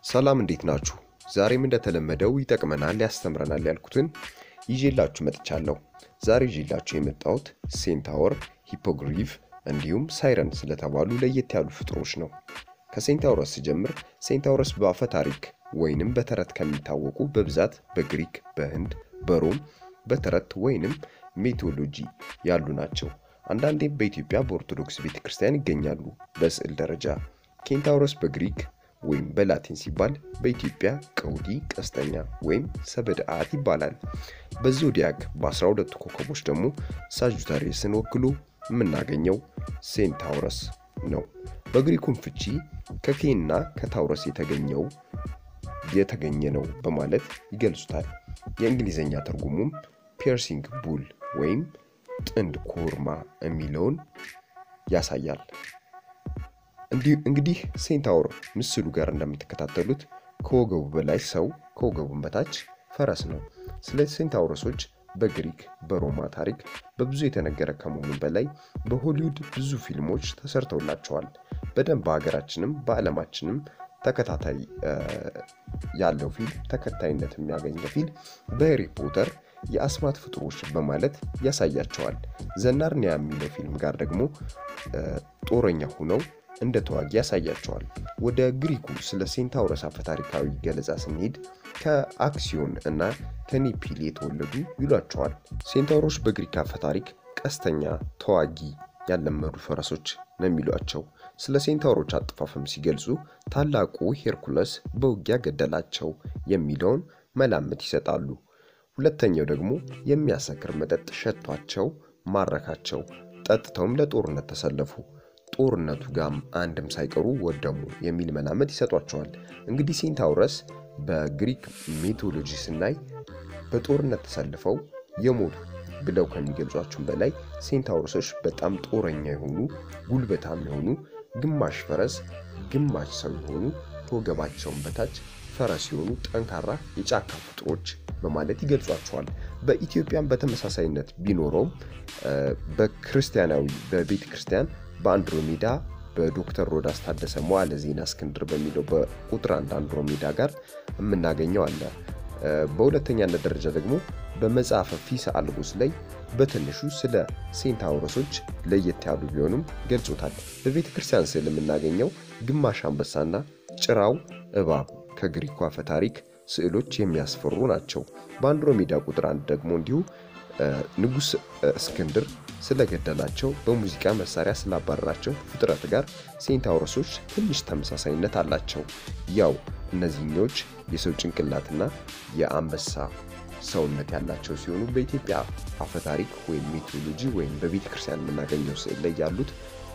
ሰላም እንዴት ናችሁ? ዛሬም እንደተለመደው ይጠቅመናል፣ ያስተምረናል ያልኩትን ይዤላችሁ መጥቻለሁ። ዛሬ ይዤላችሁ የመጣሁት ሴንታወር፣ ሂፖግሪፍ እንዲሁም ሳይረን ስለተባሉ ለየት ያሉ ፍጥሮች ነው። ከሴንታውረስ ስጀምር ሴንታውረስ በአፈ ታሪክ ወይንም በተረት ከሚታወቁ በብዛት በግሪክ፣ በህንድ፣ በሮም በተረት ወይንም ሜቶሎጂ ያሉ ናቸው። አንዳንዴም በኢትዮጵያ በኦርቶዶክስ ቤተ ክርስቲያን ይገኛሉ በስዕል ደረጃ። ኬንታውረስ በግሪክ ወይም በላቲን ሲባል በኢትዮጵያ ቀውዲ ቀስተኛ ወይም ሰበድአት ይባላል። በዞዲያክ በ12ቱ ኮከቦች ደግሞ ሳጁታሪየስን ወክሎ የምናገኘው ሴንታውረስ ነው። በግሪኩም ፍቺ ከኬና ከታውረስ የተገኘው የተገኘ ነው በማለት ይገልጹታል። የእንግሊዝኛ ትርጉሙም ፒርሲንግ ቡል ወይም ጥንድ ኮርማ የሚለውን ያሳያል። እንግዲህ ሴንታውር ምስሉ ጋር እንደምትከታተሉት ከወገቡ በላይ ሰው ከወገቡን በታች ፈረስ ነው። ስለ ሴንታውረሶች በግሪክ በሮማ ታሪክ በብዙ የተነገረ ከመሆኑ በላይ በሆሊውድ ብዙ ፊልሞች ተሰርተውላቸዋል። በደንብ በሀገራችንም በዓለማችንም ተከታታይ ያለው ፊልም ተከታይነት የሚያገኘ ፊልም በሄሪ ፖተር የአስማት ፍጡሮች በማለት ያሳያቸዋል። ዘናርኒያ የሚለው ፊልም ጋር ደግሞ ጦረኛ ሁነው እንደ ተዋጊ ያሳያቸዋል። ወደ ግሪኩ ስለ ሴንታውረስ አፈታሪካዊ ገለጻ ስንሄድ ከአክሲዮን እና ከኔፒል የተወለዱ ይሏቸዋል። ሴንታውሮች በግሪክ አፈታሪክ ቀስተኛ፣ ተዋጊ ያለመዱ ፈረሶች ነው የሚሏቸው። ስለ ሴንታውሮች አጠፋፈም ሲገልጹ ታላቁ ሄርኩለስ በውጊያ ገደላቸው የሚለውን መላምት ይሰጣሉ። ሁለተኛው ደግሞ የሚያሰክር መጠጥ ሸቷቸው ማረካቸው፣ ጠጥተውም ለጦርነት ተሰለፉ ጦርነቱ ጋም አንድም ሳይቀሩ ወደሙ የሚል መላመት ይሰጧቸዋል። እንግዲህ ሴንታውረስ በግሪክ ሜቶሎጂ ስናይ በጦርነት ተሰልፈው የሞቱ ብለው ከሚገልጿቸውን በላይ ሴንታውረሶች በጣም ጦረኛ የሆኑ ጉልበታም የሆኑ ግማሽ ፈረስ ግማሽ ሰው የሆኑ ከወገባቸውን በታች ፈረስ የሆኑ ጠንካራ የጫካ ፍጥሮች በማለት ይገልጿቸዋል። በኢትዮጵያም በተመሳሳይነት ቢኖረውም በክርስቲያናዊ በቤተ ክርስቲያን በአንድሮሜዳ በዶክተር ሮዳስ ታደሰ መዋዕለ ዜና እስክንድር በሚለው በቁጥር አንድ አንድሮሜዳ ጋር የምናገኘው አለ። በሁለተኛነት ደረጃ ደግሞ በመጽሐፈ ፊሰ አልቦስ ላይ በትንሹ ስለ ሴንታውረሶች ለየት ያሉ ቢሆንም ገልጾታል። በቤተ ክርስቲያን ስዕል የምናገኘው ግማሽ አንበሳና ጭራው እባብ ከግሪኩ አፈ ታሪክ ስዕሎች የሚያስፈሩ ናቸው። በአንድሮሜዳ ቁጥር አንድ ደግሞ እንዲሁ ንጉሥ እስክንድር ስለገደላቸው በሙዚቃ መሳሪያ ስላባረራቸው ፍጥረት ጋር ሴንታውረሶች ትንሽ ተመሳሳይነት አላቸው። ያው እነዚህኞች የሰው ጭንቅላትና የአንበሳ ሰውነት ያላቸው ሲሆኑ በኢትዮጵያ አፈታሪክ ወይም ሜቶሎጂ ወይም በቤተ ክርስቲያን የምናገኘው ስዕል ላይ ያሉት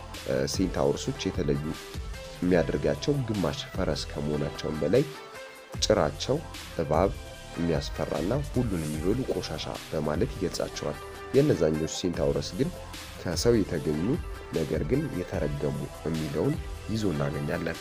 ሴንታውረሶች የተለዩ የሚያደርጋቸው ግማሽ ፈረስ ከመሆናቸውም በላይ ጭራቸው እባብ የሚያስፈራና ሁሉን የሚበሉ ቆሻሻ በማለት ይገልጻቸዋል። የእነዛኞች ሴንታውረስ ግን ከሰው የተገኙ ነገር ግን የተረገሙ የሚለውን ይዞ እናገኛለን።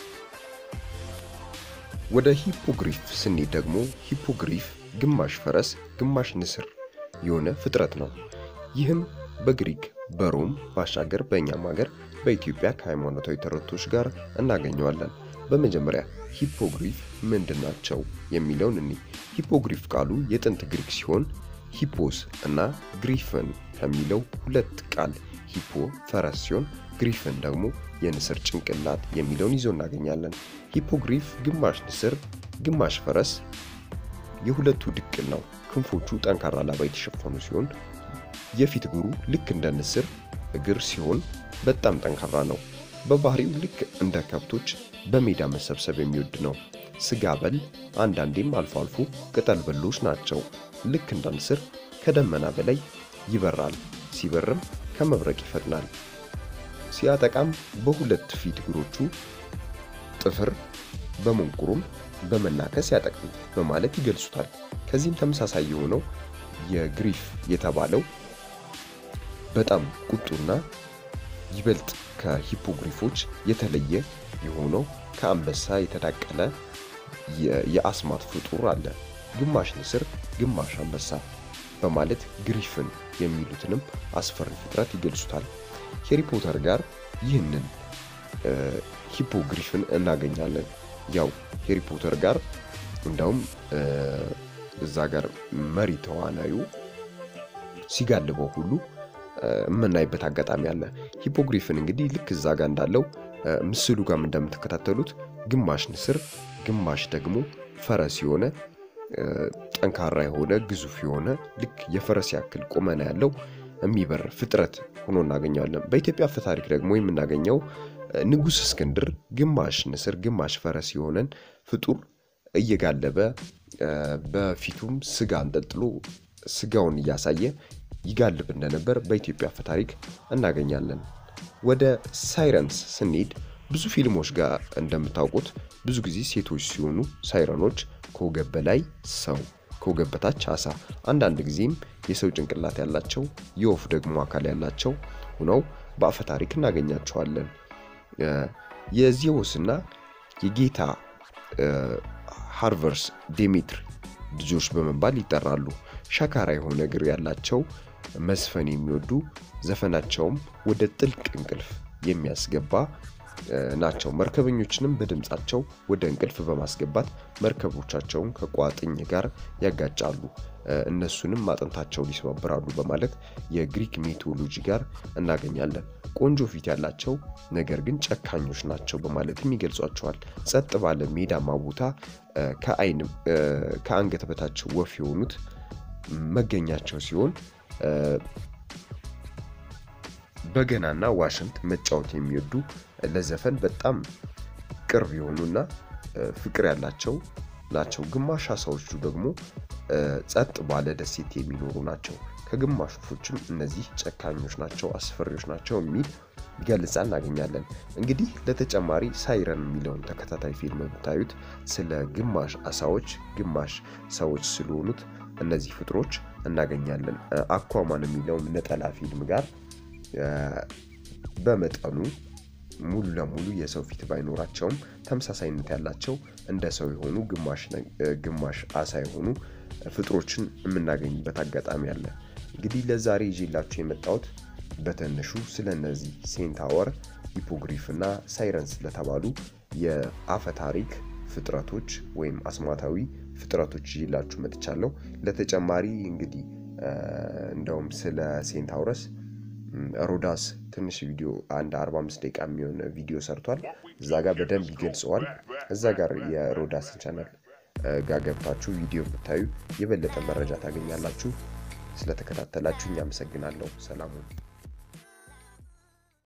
ወደ ሂፖግሪፍ ስንሄድ ደግሞ ሂፖግሪፍ ግማሽ ፈረስ ግማሽ ንስር የሆነ ፍጥረት ነው። ይህም በግሪክ በሮም ባሻገር በእኛም ሀገር በኢትዮጵያ ከሃይማኖታዊ ተረቶች ጋር እናገኘዋለን። በመጀመሪያ ሂፖግሪፍ ምንድን ናቸው የሚለውን እኒ ሂፖግሪፍ ቃሉ የጥንት ግሪክ ሲሆን ሂፖስ እና ግሪፍን ከሚለው ሁለት ቃል ሂፖ ፈረስ ሲሆን ግሪፍን ደግሞ የንስር ጭንቅላት የሚለውን ይዞ እናገኛለን። ሂፖግሪፍ ግማሽ ንስር ግማሽ ፈረስ የሁለቱ ድቅል ነው። ክንፎቹ ጠንካራ ላባ የተሸፈኑ ሲሆን የፊት እግሩ ልክ እንደ ንስር እግር ሲሆን በጣም ጠንካራ ነው። በባህሪው ልክ እንደ ከብቶች በሜዳ መሰብሰብ የሚወድ ነው። ስጋ በል አንዳንዴም አልፎ አልፎ ቅጠል በሎች ናቸው። ልክ እንደ ንስር ከደመና በላይ ይበራል። ሲበርም ከመብረቅ ይፈጥናል። ሲያጠቃም በሁለት ፊት እግሮቹ ጥፍር በመንቁሩም በመናከስ ያጠቃል በማለት ይገልጹታል። ከዚህም ተመሳሳይ የሆነው የግሪፍ የተባለው በጣም ቁጡና ይበልጥ ከሂፖግሪፎች የተለየ የሆነው ከአንበሳ የተዳቀለ የአስማት ፍጡር አለ። ግማሽ ንስር ግማሽ አንበሳ በማለት ግሪፍን የሚሉትንም አስፈሪ ፍጥረት ይገልጹታል። ሄሪ ፖተር ጋር ይህንን ሂፖግሪፍን እናገኛለን። ያው ሄሪ ፖተር ጋር እንዳውም እዛ ጋር መሪ ተዋናዩ ሲጋልበው ሁሉ የምናይበት አጋጣሚ አለ። ሂፖግሪፍን እንግዲህ ልክ እዛ ጋር እንዳለው ምስሉ ጋርም እንደምትከታተሉት ግማሽ ንስር ግማሽ ደግሞ ፈረስ የሆነ ጠንካራ የሆነ ግዙፍ የሆነ ልክ የፈረስ ያክል ቁመና ያለው የሚበር ፍጥረት ሆኖ እናገኘዋለን። በኢትዮጵያ አፈ ታሪክ ደግሞ የምናገኘው ንጉሥ እስክንድር ግማሽ ንስር ግማሽ ፈረስ የሆነን ፍጡር እየጋለበ በፊቱም ስጋ አንጠልጥሎ ስጋውን እያሳየ ይጋልብ እንደነበር በኢትዮጵያ አፈ ታሪክ እናገኛለን። ወደ ሳይረንስ ስንሄድ ብዙ ፊልሞች ጋር እንደምታውቁት ብዙ ጊዜ ሴቶች ሲሆኑ ሳይረኖች ከወገብ በላይ ሰው ከወገብ በታች አሳ፣ አንዳንድ ጊዜም የሰው ጭንቅላት ያላቸው የወፍ ደግሞ አካል ያላቸው ሆነው በአፈ ታሪክ እናገኛቸዋለን። የዜዎስና የጌታ ሃርቨርስ ዴሜትር ልጆች በመባል ይጠራሉ። ሸካራ የሆነ እግር ያላቸው መዝፈን የሚወዱ ዘፈናቸውም ወደ ጥልቅ እንቅልፍ የሚያስገባ ናቸው። መርከበኞችንም በድምፃቸው ወደ እንቅልፍ በማስገባት መርከቦቻቸውን ከቋጥኝ ጋር ያጋጫሉ፣ እነሱንም አጥንታቸውን ይሰባብራሉ በማለት የግሪክ ሜቶሎጂ ጋር እናገኛለን። ቆንጆ ፊት ያላቸው ነገር ግን ጨካኞች ናቸው በማለትም ይገልጿቸዋል። ጸጥ ባለ ሜዳማ ቦታ ከአይን ከአንገት በታች ወፍ የሆኑት መገኛቸው ሲሆን በገናና ዋሽንት መጫወት የሚወዱ ለዘፈን በጣም ቅርብ የሆኑና ፍቅር ያላቸው ናቸው። ግማሽ አሳዎቹ ደግሞ ጸጥ ባለ ደሴት የሚኖሩ ናቸው። ከግማሽ ወፎችም እነዚህ ጨካኞች ናቸው፣ አስፈሪዎች ናቸው የሚል ገልጻ እናገኛለን። እንግዲህ ለተጨማሪ ሳይረን የሚለውን ተከታታይ ፊልም ብታዩት ስለ ግማሽ አሳዎች ግማሽ ሰዎች ስለሆኑት እነዚህ ፍጥሮች እናገኛለን። አኳማን የሚለውን ነጠላ ፊልም ጋር በመጠኑ ሙሉ ለሙሉ የሰው ፊት ባይኖራቸውም ተመሳሳይነት ያላቸው እንደ ሰው የሆኑ ግማሽ አሳ የሆኑ ፍጥሮችን የምናገኝበት አጋጣሚ አለ። እንግዲህ ለዛሬ ይዤላችሁ የመጣሁት በትንሹ ስለ እነዚህ ሴንታወር፣ ሂፖግሪፍ እና ሳይረን ስለተባሉ የአፈ ታሪክ ፍጥረቶች ወይም አስማታዊ ፍጥረቶች ይዤላችሁ መጥቻለሁ። ለተጨማሪ እንግዲህ እንደውም ስለ ሴንታውረስ ሮዳስ ትንሽ ቪዲዮ አንድ 45 ደቂቃ የሚሆን ቪዲዮ ሰርቷል። እዛ ጋር በደንብ ይገልጸዋል። እዛ ጋር የሮዳስን ቻናል ጋር ገብታችሁ ቪዲዮ ብታዩ የበለጠ መረጃ ታገኛላችሁ። ስለተከታተላችሁ እኛ አመሰግናለሁ። ሰላሙን